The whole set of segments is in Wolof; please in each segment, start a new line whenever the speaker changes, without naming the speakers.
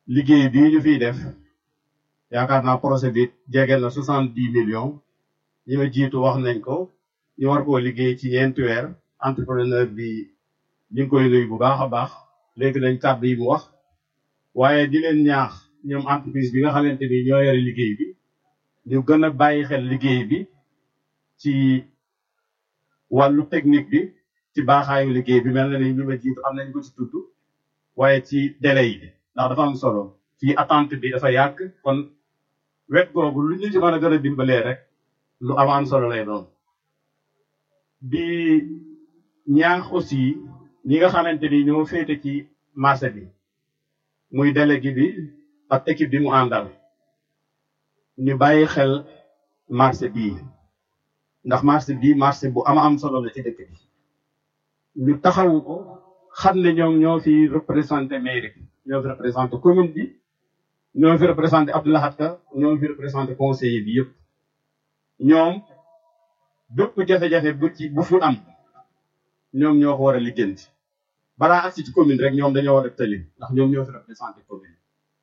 liggéey bii ñu fiy def yaakaar naa projet bi jege na soixante dix millions ñi ma jiitu wax nañ ko ñu war koo liggéey ci ñeenti weer entrepreneur bi ñu ngi koy nuyu bu baax a baax léegi nañ kàddu yi mu wax waaye di leen ñaax ñoom entreprise bi nga xamante ni ñoo yore liggéey bi ñu gën a bàyyi xel liggéey bi ci wàllu technique bi ci baaxaayu liggéey bi mel na ni ñu ma jiitu am nañ ko ci tudd waaye ci délai yi ndax dafa am solo fii attente bi dafa yàgg kon wet googu lu ñu ci mën a gën a dimbalee rek lu am am solo lay doon di ñaax aussi ñi nga xamante ni ñoo féete ci marché bi muy délégué bi ak équipe bi mu àndal ñu bàyyi xel marché bii ndax marché bii marché bu ama am solo la ci dëkk bi ñu taxawu ko xam ne ñoom ñoo fi représenté mairie bi ñoo fi représenté commune bi ñoo fi représenté Abdoulahat Ka ñoo fi représenté conseiller bi yëpp ñoom bépp jafe-jafe bu ci bu fu am ñoom ñoo ko war a lijjanti balaa agsi ci commune rek ñoom dañoo war a tëli ndax ñoom ñoo fi représenté commune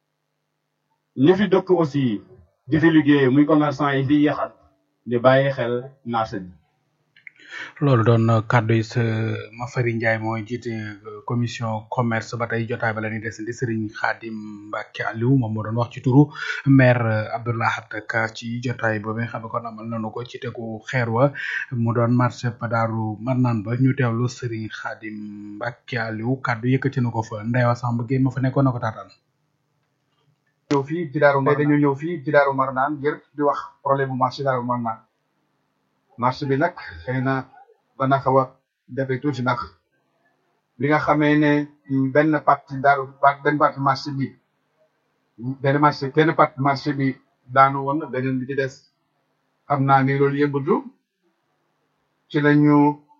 ñi fi dëkk aussi di fi liggéey muy commerçant yi fi yaxal ñu bàyyi xel marché bi
loolu doon kàddu yi sa Mafari Ndiaye mooy jiite commission commerce ba tey jotaay ba la ñuy desandi Serigne Khadim Mbacke Aliou moom moo doon wax ci turu maire Abdoulahat Ka ci jotaay boobu nga xam ne kon amal nañu ko ci tegu xeer wa mu doon marché Daaru Marnaan ba ñu teewlu Serigne Khadim Mbacke Aliou kàddu yëkkati na ko fa Ndewa Samb Gueye ma fa nekkoon na ko taataan.
ñëw fii ci Daaru Marnaan dañu ñëw fii ci Daaru Marnaan ngir di wax problème bu marché Daaru Marnaan marché bi nag xëy na ba na xaw a defee tuuti nag bi nga xamee ne benn partie daaru benn partie marché bi benn marché benn partie marché bi daanu woon beneen bi ci des xam naa ni loolu yëngatu ci la ñu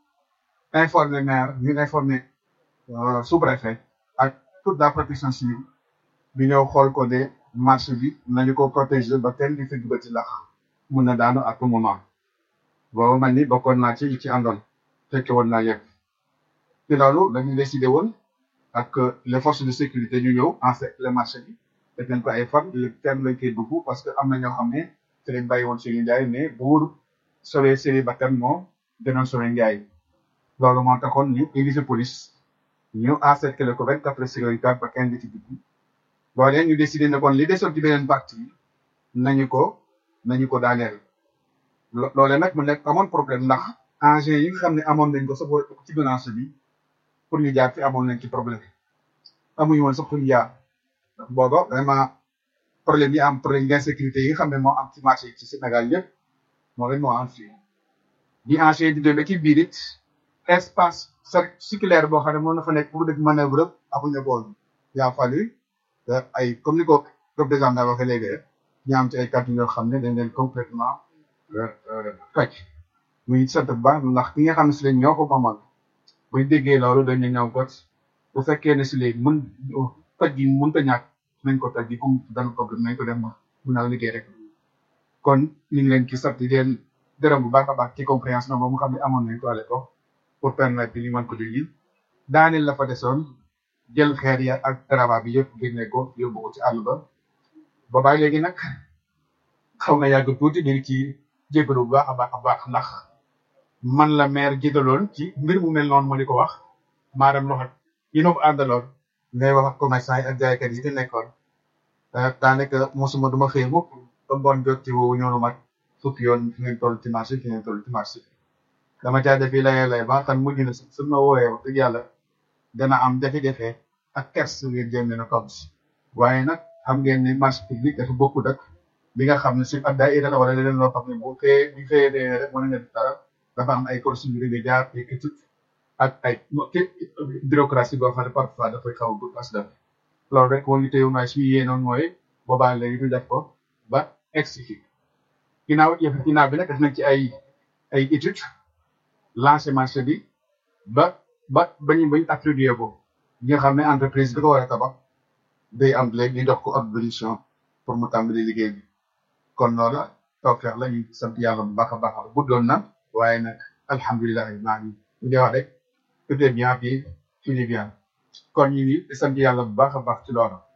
informé maire ñu informé sous-préfet ak toute la protection civile bi ñëw xool ko de marché bi nañu ko protéger ba kenn di fi duggati ndax mun na daanu à tout moment boobu man ni bokkoon naa ci ci àndoon fekke woon naa yëpp ci loolu dañu décidé woon ak les forces de sécurité ñu ñëw encercler marché bi def nañ ko ay fan kenn lañ koy dugg parce que am na ñoo xam ne ci lañ bàyyi woon seen njaay mais buur sauver seen bakkan moo denoon sauver njaay loolu moo taxoon ñu indi police ñu encercler ko vingt quatre heures sur vingt quatre ba kenn di ci dugg boole ñu décidé ne kon li desoon ci beneen partie nañu ko nañu ko daaneel loole nag mu nekk amoon problème ndax engins yi nga xam ne amoon nañ ko sa ci menace bi pour ñu jaar fi amoon nañ ci problème amuñu woon sax pour ñu jaar booba vraiment problème yi am problème d'insécurité yi nga xam ne moo am ci marché yi ci Sénégal yëpp moo leen moo am fii di engins di demee ci biir it espace circulaire boo xam ne mën na fa nekk pour def manœuvre amuñu bool yaa fallu ay comme ni ko représentant naa waxee léegi rek ñu am ci ay kàddu yoo xam ne dañ leen complètement fekk muy sant bu baax ndax ki nga xam ne si lañ ñoo ko moomal buñ déggee loolu dañu ñëw got bu fekkee ne si léegi mën toj gi mënut a ñàkk nañ ko toj gi comme dana problème nañ ko dem mun naa liggéey rek kon ñu ngi leen ci sant di leen dërëm bu baax a baax ci compréhension boobu nga xam ne amoon nañ ko à l'époque pour permettre ñu mën ko di lii daaneel la fa desoon jël xeer ya ak travail bi yëpp génne ko yóbbu ko ci àll ba boobaay léegi nag xaw na yàgg tuuti ñu ngi ci jégalu bu baax a baax a baax ndax man la maire jégaloon ci mbir mu mel noonu ma di ko wax maanaam loxo yi noo ko àndaloon ngay wax ak commerçant yi ak jaaykat yi di nekkoon daanaka mosuma duma xëy mukk ba ngoon jot ci woowu ñoonu mag fukki yoon fi ngeen toll ci marché fi ngeen toll ci marché dama caa defi layee lay ba xam mujj na su ma woowee wax dëgg yàlla dana am jafe-jafe ak kers ngeen jéem leen a comme waaye nag xam ngeen ne marché public dafa bokkut ak bi nga xam ne si ak daay la wala leneen loo xam ne bu xëyee bu xëyee dee rek mën nga def dara dafa am ay procédures yu jaar ay études ak ay bureaucratie boo xam ne parfois dafay xaw a gudd as def loolu rek moo ñu téyewu naa suñu yéenoon mooy boobaa léegi ñu def ko ba expliqué ginnaaw yëf ginnaaw bi nag def nañ ci ay ay études lancé marché bi ba ba bañu bañ attribué ko ñi nga xam ne entreprise bi ko war a tabax day am léegi ñu dox ko attribution pour mu tàmbali liggéey bi kon loolu tawfeex la ñu sant yàlla bu baax a baax bu doon na waaye nag alhamdulilah maa ngi ñu wax rek tout est bien puis tout est bien kon ñu ngi sant yàlla bu baax a baax ci loolu